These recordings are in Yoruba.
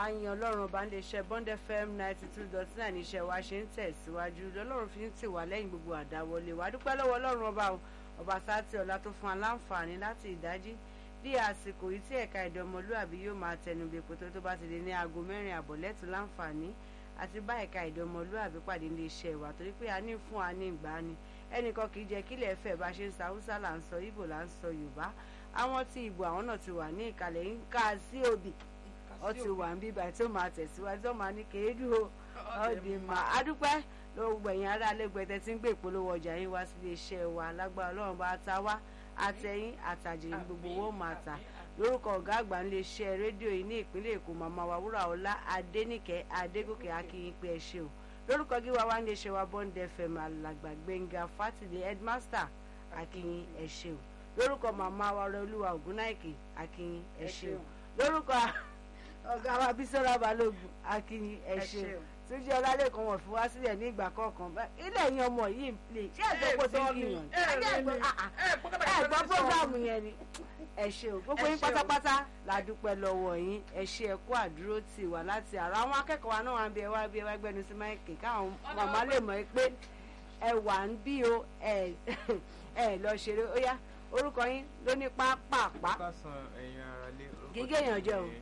àyìn ọlọ́run ọba ń lè ṣe bond fm ninety two dot nine iṣẹ́ wa ṣe ń tẹ̀síwájú lọ́lọ́run fi ń tì wá lẹ́yìn gbogbo àdáwọlé wa dúpẹ́ lọ́wọ́ ọlọ́run ọba o ọba sátì ọ̀la tó fún wa láǹfààní láti ìdájí bí àsìkò yìí tí ẹ̀ka èdè ọmọlúàbí yóò máa tẹnu bí èpò tó bá ti di ní aago mẹ́rin àbọ̀ lẹ́tù láǹfààní àti bá ẹ̀ka èdè ọmọlúàbí pàdé ní iṣẹ́ wa torí pé a ní fún wa ní ìgbà ni ẹnìkan kì í jẹ́ kílẹ̀ fẹ́ bá ṣe ń sa haúsá là ń sọ ibo là ń sọ yorùbá àwọn tí ìbò àwọn náà ti wà ní ìkàlẹ̀ ń ká sí òbí ó ti wà ń bíbá tí ó máa tẹ̀síwájú tó máa ní kéédú o ọ̀dì mà á dúpẹ́ lọ́wọ́ gbẹ̀yìn ará lẹ́gbẹ̀ẹ́ tí ń gbé ìpolówó ọjà yín wá sílé iṣẹ́ wa lágbára ọlọ́run bá ta wá àtẹ̀yìn àtàjèrè gbogbo owó máa tà lórúkọ ọ̀gá àgbà ńlẹ̀ iṣẹ́ rédíò yìí ní ìpínlẹ̀ èkó màmá wa wúrà ọlá adéníkẹ́ adégòkè akínyìn pé ẹ ṣe o lórúkọ gíwá wa ńlẹ̀ iṣẹ́ wa bond fm alàgbà gbẹ̀ngà fátìlẹ̀ headmaster akínyìn ẹ ṣe o lórúkọ màmá wa ọrẹ olúwa ògúnnáìkè akínyìn ẹ ṣe o lórúkọ ọ̀gá wa bísọ́lá balógun akínyìn ẹ ṣe o túnjí ọlálẹ́kan wọ̀n fi wá sílẹ̀ ní ìgbà kọ̀ọ̀kan ilé ẹ̀yin ọmọ yìí ń play ṣé ẹ̀gbọ́n kò tó kìyàn ẹ̀gbọ́n prógámù yẹn ni ẹ ṣé o gbogbo yín pátápátá la dúpẹ́ lọ́wọ́ yín ẹ ṣé ẹ kú àdúró tì wá láti àrà àwọn akẹ́kọ̀ọ́ wa náà wà ń bí ẹ wá bí ẹ wá gbẹnu sí máìkì káwọn màmá lè mọ̀ pé ẹ wà ń bí o ẹ ẹ lọ ṣeré ó yá orúkọ yín ló ní pápápá gígé èèyàn jẹ o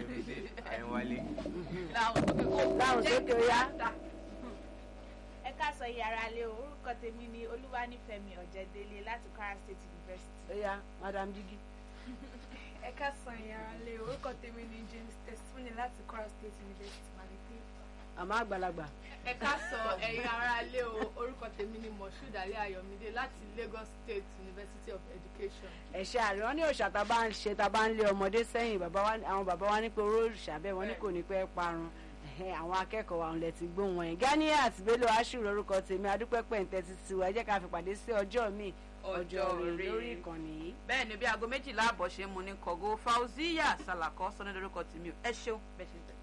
láwọn sókè ó yá. ẹ káàsán yàrá lé o orúkọ tèmi ni olúwanífẹ̀mí ọ̀jẹ̀délé láti kwara state university. ó yá madam jigi. ẹ káàsán yàrá lé o orúkọ tèmi ni james testimony láti kwara state university malete. àmọ́ àgbàlagbà. ẹ káàsán ẹ̀yin ará lé o orúkọ tèmi ni moshood ali ayọ̀mídé láti lagos state university of education. ẹ̀ṣẹ̀ àrẹ wọn ní òòṣà tá a bá ń ṣe tá a bá ń lé ọmọdé sẹ́yìn bàbá wa àwọn bàbá wa ní pé oró òòṣà bẹ́ẹ̀ wọ́n ní kò ní pẹ́ parun àwọn akẹ́kọ̀ọ́ wa lẹ ti gbóhùn wọn yẹn Ganiat Bello aṣùrù orúkọ tèmi adúpẹ́pẹ́ ń tẹ́tí sí wa ẹ jẹ́ ká fi pàdé sí ọjọ́ mi ọjọ́ rẹ̀ lórí ìkànnì yìí. bẹ́ẹ̀ ni bí aago méjìlá àbọ̀ ṣe mu ní kọ̀gó Fauziya Salako sọ́ni lórúkọ tèmi ẹ ṣeun bẹ́ẹ̀ ṣe ń tẹ̀.